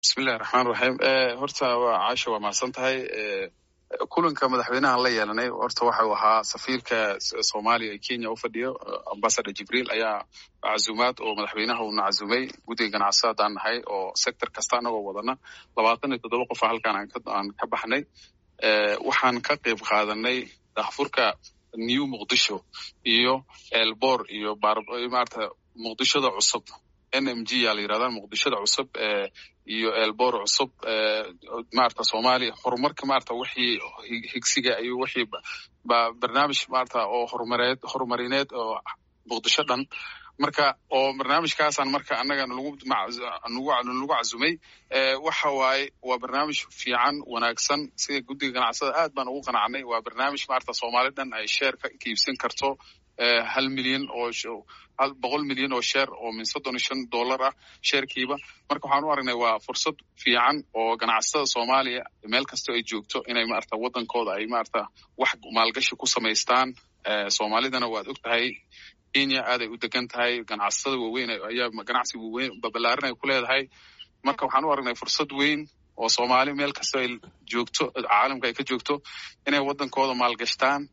bismillahi raxmaan raxiim horta waa caasha waa mahadsan tahay kulanka madaxweynahan la yeelanay horta waxau ahaa safiirka soomaaliya ee kenya u fadhiyo ambasador jibriil ayaa cazumaad oo madaxweynaha uuna cazumay guddiga ganacsi haddaan nahay oo sector kasta anagoo wadana labaatan iyo toddoba qofa halkaan aan ka baxnay waxaan ka qayb qaadanay daahfurka new muqdisho iyo elbor iyo maarata muqdishoda cusub n m g yaa la yirahda muqdishoda cusub iyo elbor cusub maarata soomaaliya horumarka maarata wixii higsiga iyo wixii barnaamij maarata oo horumareed horumarineed oo muqdisho dhan marka oo barnaamijkaasaan marka annaga nagu nagu cazumay waxa waaye waa barnaamij fiican wanaagsan sida guddiga ganacsada aad baan ugu qanacnay waa barnaamij maarata soomaali dhan ay sheer ka iibsan karto hal milyan oo boqol milyan oo sheer oo min soddon iyo shan dollar ah sheerkiiba marka waxaan u aragnay waa fursad fiican oo ganacsatada soomaaliya meel kastoo ay joogto inay maarata waddankooda ay maarata wax maalgashi ku samaystaan soomaalidana waad og tahay kenya aaday u degan tahay ganacsatada waaweyn ayaa ganacsi waaweyn babalaaran ay ku leedahay marka waxaan u aragnay fursad weyn oo soomaali meel kastoo ay joogto caalamka ay ka joogto inay waddankooda maalgashtaan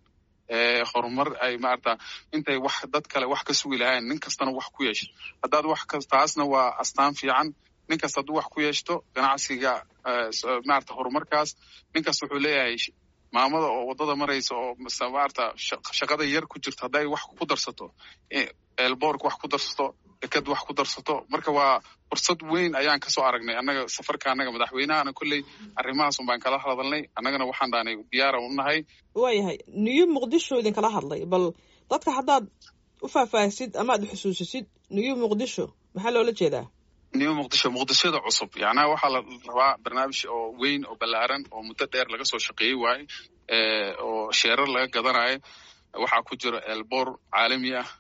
horumar ay maarata intay wax dad kale wax ka sugi lahayn nin kastana wax ku yeesho haddaad wax ka taasna waa astaan fiican nin kasta hadduu wax ku yeeshto ganacsiga maarata horumarkaas nin kasta wuxuu leeyahay maamada oo waddada maraysa oo maarata shaqada yar ku jirto hadday wax ku darsato elbork wax ku darsato deked wax ku darsato marka waa fursad weyn ayaan kasoo aragnay annaga safarka annaga madaxweynahana kolley arrimahaas un baan kala hadalnay annagana waxaan dhaanay diyaara u nahay waayahay new muqdisho idinkala hadlay bal dadka haddaad u faahfaahisid ama ad xusuusisid new muqdisho maxaa loola jeedaa new muqdisho muqdishoda cusub yacnaha waxaa la rabaa barnaamij oo weyn oo ballaaran oo muddo dheer laga soo shaqeeyey waaye oo sheerar laga gadanayo waxaa ku jira elbor caalami ah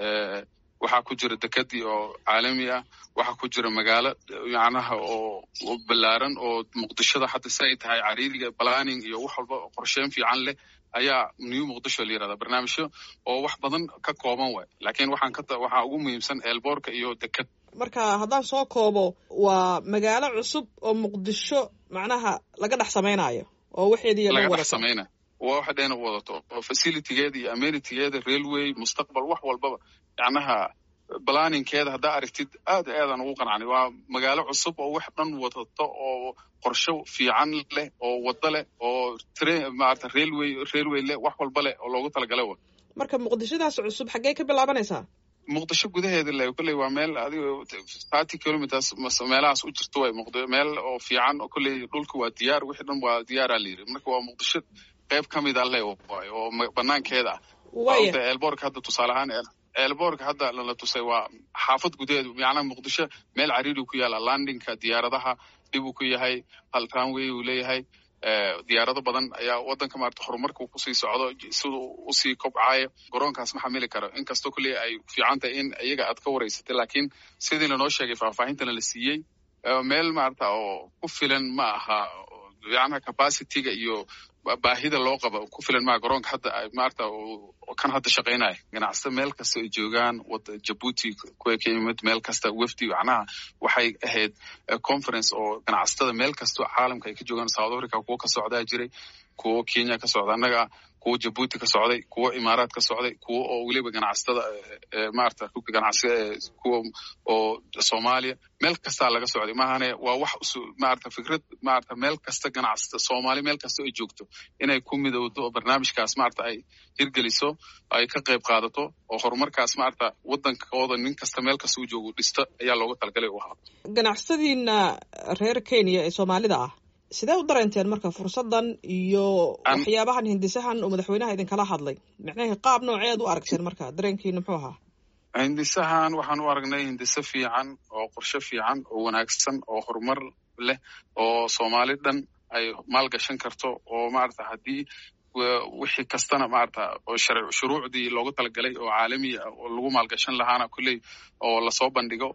waxaa ku jira dekadii oo caalami ah waxaa ku jira magaalo macnaha oo ballaaran oo muqdishoda hadda si ay tahay cariiriga planning iyo wax walba qorsheyn fiican leh ayaa new muqdisho la yirahdaa barnaamijyo oo wax badan ka kooban waay laakiin waxaan ka waxaa ugu muhiimsan elboorka iyo dekad marka haddaan soo koobo waa magaalo cusub oo muqdisho macnaha laga dhex samaynayo oo waxeedii laga dhex samaynayo waa waxa dheena u wadato oo facilitygeeda iyo amenitigeeda railway mustaqbal wax walbaba yacnaha balaninkeeda haddaa aragtid aad aadaan ugu qanacnay waa magaalo cusub oo wax dhan wadato oo qorsho fiican leh oo waddo leh oo train maarata railway railway leh wax walba leh oo loogu talagalay wa marka muqdishodaas cusub xaggee ka bilaabanaysaa muqdisho gudaheeda le kolley waa meel adigo thirty kilometers meelahaas u jirto way muqd meel oo fiican oo kolley dhulka waa diyaar wixii dhan waa diyaaraa la yiri marka waa muqdisho qayb ka mid a le waay oo banaankeeda ah waaya elborka hadda tusaale ahaan elborka hadda lala tusay waa xaafad gudaheedu macnaha muqdisho meel cariiri ku yaala landingka diyaaradaha dhib uu ku yahay hal runway uu leeyahay diyaarado badan ayaa waddanka maarata horumarka kusii socdo siduu usii kobcayo garoonkaas ma xamili karo inkastoo kolley ay fiican tahay in iyaga aad ka waraysatay laakiin sidii lanoo sheegay faahfaahintana la siiyey meel maarata oo ku filan ma aha yacnaha capacityga iyo baahida loo qaba ku filan maa garoonka hadda maarata kan hadda shaqaynaya ganacsata meel kasta ay joogaan jabuuti kuwa ka yimid meel kasta wefdi macnaha waxay ahayd conference oo ganacsatada meel kastoo caalamka ay ka joogaan south africa kuwo ka socdaa jiray kuwo kenya ka socda annaga kuwo jabuuti ka socday kuwo imaaraad ka socday kuwo oo weliba ganacsatada maarata rugka ganacsiga kuwa oo soomaaliya meel kastaa laga socday maahane waa wax maarata fikrad maarata meel kasta ganacsata soomaali meel kasta ay joogto inay ku midowdo oo barnaamijkaas maarata ay hirgeliso ay ka qayb qaadato oo horumarkaas maarata waddankooda nin kasta meel kasta u joogo dhisto ayaa looga talagalay u ahaa ganacsadiina reer kenya ee soomaalida ah sidee u dareenteen marka fursaddan iyo waxyaabahan hindisahan uu madaxweynaha idinkala hadlay micnaha qaab nooceed u aragteen marka dareenkiina muxuu ahaa hindisahan waxaan u aragnay hindiso fiican oo qorshe fiican oo wanaagsan oo horumar leh oo soomaali dhan ay maalgashan karto oo maarata haddii wixii kastana maarata oo shuruucdii loogu talagalay oo caalami ah oo lagu maalgashan lahaana kolley oo lasoo bandhigo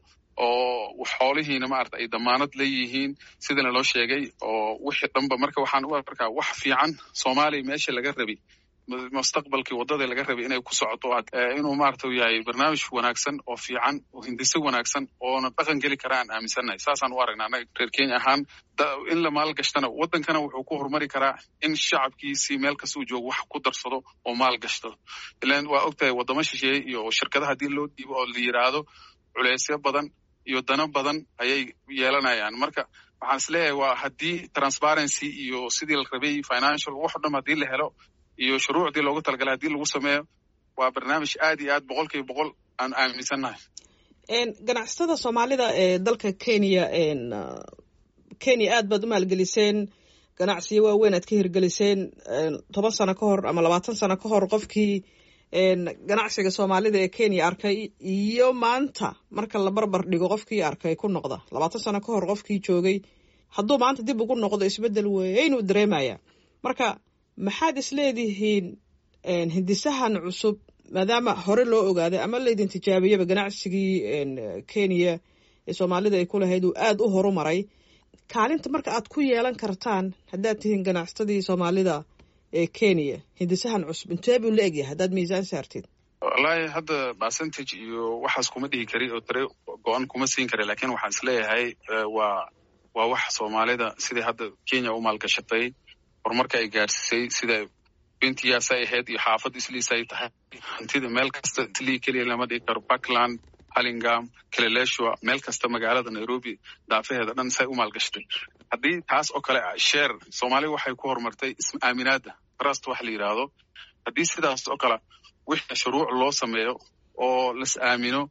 oo xoolihiina maarata ay damaanad leeyihiin sidana loo sheegay oo wixii dhanba marka waxaan u arkaa wax fiican soomaaliya meesha laga rabay mustaqbalkii waddada laga rabay inay ku socoto inuu maarata yahay barnaamij wanaagsan oo fiican oo hindise wanaagsan oona dhaqan geli kara aan aaminsannahay saasaan u aragnaa annaga reer kenya ahaan in la maalgashtana waddankana wuxuu ku horumari karaa in shacabkiisii meel kasta uu joogo wax ku darsado oo maal gashto ilan waa ogtahay waddamo shisheeye iyo shirkadaha haddii loo dhiibo oo la yidhaahdo culeysyo badan iyo dano badan ayay yeelanayaan marka waxaan is leeyahay waa haddii transparency iyo sidii la rabay financial wax o dham haddii la helo iyo shuruucdii loogu talagalay haddii lagu sameeyo waa barnaamij aad iyo aad boqol kiiba boqol aan aaminsannahay ganacsatada soomaalida ee dalka kenya kenya aad baad u maalgeliseen ganacsiyo waaweyn aad ka hirgeliseen toban sano ka hor ama labaatan sano ka hor qofkii ganacsiga soomaalida ee kenya arkay iyo maanta marka la barbar dhigo qofkii arkay ku noqda labaatan sano ka hor qofkii joogay hadduu maanta dib ugu noqdo isbeddel weynuu dareemaya marka maxaad isleedihiin hindisahan cusub maadaama hore loo ogaaday ama laydin tijaabiyaba ganacsigii kenya ee soomaalida ay ku lahayd uu aada u horumaray kaalinta marka aad ku yeelan kartaan haddaad tihiin ganacsatadii soomaalida ee kenya hindisahan cusub intee buu la egyahay haddaad miisaan saartid wallaahi hadda percentage iyo waxaas kuma dhihi kari oo tare go-an kuma siin kara lakin waxaan is leeyahay waa waa wax soomaalida sidai hadda kenya u maalgashatay horumarka ay gaadhsiisay sida bentiyaasay ahayd iyo xaafad isliis ay tahay hantida meel kasta islii keliya lama dhigi karo puntland halingam kileleshua meel kasta magaalada nairobi daafaheeda dhan say u maalgashatay haddii taas oo kale sheer soomaaliya waxay ku horumartay isma aaminaada trust wax la yidhaahdo haddii sidaas oo kale wixii shuruuc loo sameeyo oo las aamino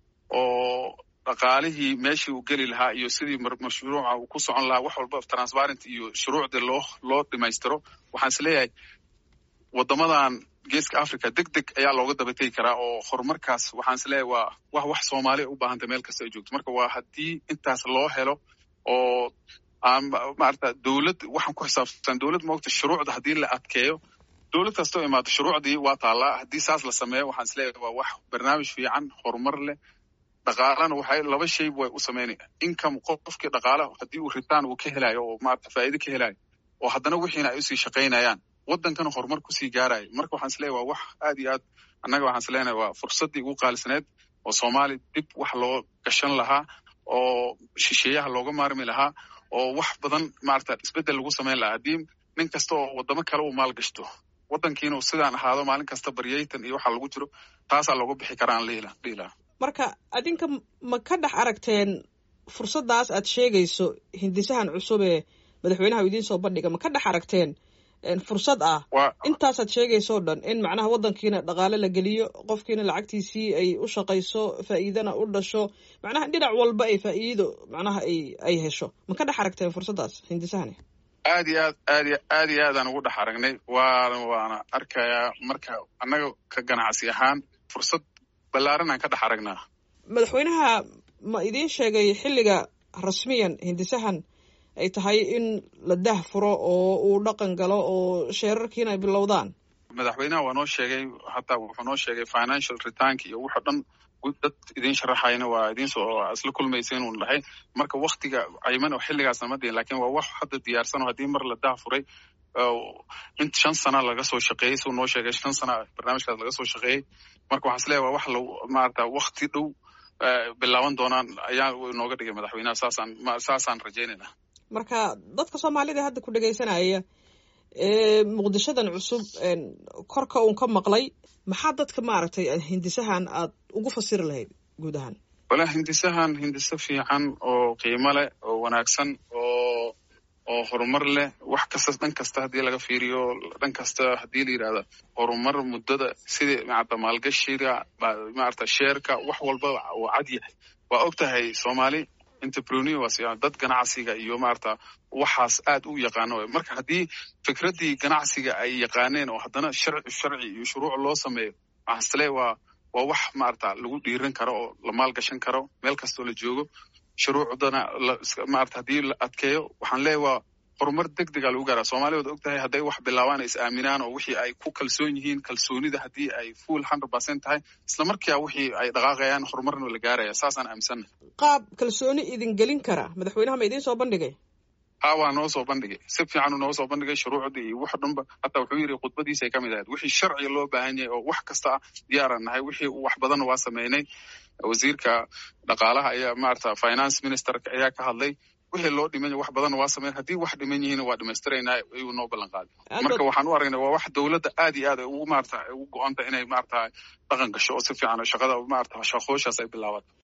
oo dhaqaalihii meeshii uu geli lahaa iyo sidii mashruuca uu ku socon lahaa wax walba transparent iyo shuruucdii loo loo dhimaystiro waxaan is leeyahay waddamadan geeska africa deg deg ayaa looga dabategi karaa oo horumarkaas waxaan is leeyahay waa wax wax soomaaliya u baahantay meel kasta ay joogto marka waa haddii intaas loo helo oo aan maarata dowlad waxaan ku xisaabsan dowlad moogta shuruucda haddii la adkeeyo dowlad kastoo imaado shuruucdii waa taallaa haddii saas la sameeyo waxaan is leeyahay waa wax barnaamij fiican horumar leh dhaqaalana waxay laba shay way u samaynaya income qofkii dhaqaala haddii uu ritaan uu ka helayo oo maarata faa'iido ka helayo oo haddana wixiina ay usii shaqaynayaan waddankana horumar kusii gaarayo marka waxaan is leeyahay waa wax aad iyo aad annaga waxaan is leenahay waa fursaddii ugu qaalisaneed oo soomaaliya dib wax loo gashan lahaa oo shisheeyaha looga maarmi lahaa oo wax badan maarata isbeddel lagu samayn lahaa haddii nin kasta oo waddamo kale uu maal gashto waddankiina sidaan ahaado maalin kasta baryaytan iyo waxa lagu jiro taasaa looga bixi karaa aan dhihi lahaa marka adinka ma ka dhex aragteen fursaddaas aad sheegayso hindisahan cusub ee madaxweynaha u idiin soo bandhiga ma ka dhex aragteen fursad ah intaasaad sheegayso o dhan in macnaha waddankiina dhaqaale la geliyo qofkiina lacagtiisii ay u shaqayso faa'iidana u dhasho macnaha dhinac walba ay faa'iido macnaha ay ay hesho ma ka dhex aragteen fursaddaas hindisahani aad iyo aad aad y aad iyo aadaan ugu dhex aragnay waana waana arkayaa marka annaga ka ganacsi ahaan fursad ballaaran aan ka dhex aragnaa madaxweynaha ma idiin sheegay xilliga rasmiyan hindisahan ay tahay in la dah furo oo uu dhaqan galo oo sheerarkiina ay bilowdaan madaxweynaha waa noo sheegay hataa wuxuu noo sheegay financial returnk iyo wuxoo dhan dad idiin sharaxayna waa idiinsoo isla kulmaysa inuu dhahay marka waktiga cayman oo xilligaasna ma dihin lakin waa wax hadda diyaarsan oo haddii mar la dah furay in shan sana laga soo shaqeeyey suu noo sheegay shan sana barnaamijkaas laga soo shaqeeyey marka waxaan is leeyahay waa wax la maarata wakti dhow bilaaban doonaan ayaa inooga dhigay madaxweynaha saasaan saasaan rajaynayna marka dadka soomaalida hadda ku dhegaysanaya ee muqdishadan cusub korka uun ka maqlay maxaa dadka maaragtay hindisahan aad ugu fasiri lahayd guud ahaan wala hindisahan hindise fiican oo qiimo leh oo wanaagsan oo oo horumar leh wax kasta dhan kasta haddii laga fiiriyo dhan kasta haddii la yidhahda horumar muddada sidii maarata maalgashiga maarata sheerka wax walba uu cad yahay waa og tahay soomaali entrepreneurs dad ganacsiga iyo maarata waxaas aad u yaqaano marka haddii fikraddii ganacsiga ay yaqaaneen oo haddana sharci sharci iyo shuruuc loo sameeyo waxaan isle waa waa wax maarata lagu dhiiran karo oo la maalgashan karo meel kastoo la joogo shuruucdana maarata haddii la adkeeyo waxaan leeyahy waa horumar deg dega lagu gaaraa soomaliya waad og tahay hadday wax bilaabaan ay is aaminaan oo wixii ay ku kalsoon yihiin kalsoonida haddii ay full hundred percent tahay isla markia wixii ay dhaqaaqayaan horumarna la gaaraya saasaan aaminsanna qaab kalsooni idin gelin kara madaxweynaha ma idiin soo bandhigay ha waa noo soo bandhigay si fiicanuu noo soo bandhigay shuruucdii iyo wax dhanba hataa wuxuu yidhi khudbadiisay ka mid ahayd wixii sharciga loo baahan yahay oo wax kasta ah diyaaran nahay wixii wax badanna waa sameynay wasiirka dhaqaalaha ayaa maarata finance ministerka ayaa ka hadlay wixii loo dhiman wax badanna waa sameyn haddii wax dhiman yihiin waa dhamaystiraynaa ayuu noo ballan qaaday marka waxaan u aragnay waa wax dowladda aad iyo aad ay ugu maarata ugu go-anta inay maarata dhaqan gasho oo si fiican shaqada maarata shaqooshaas ay bilaabato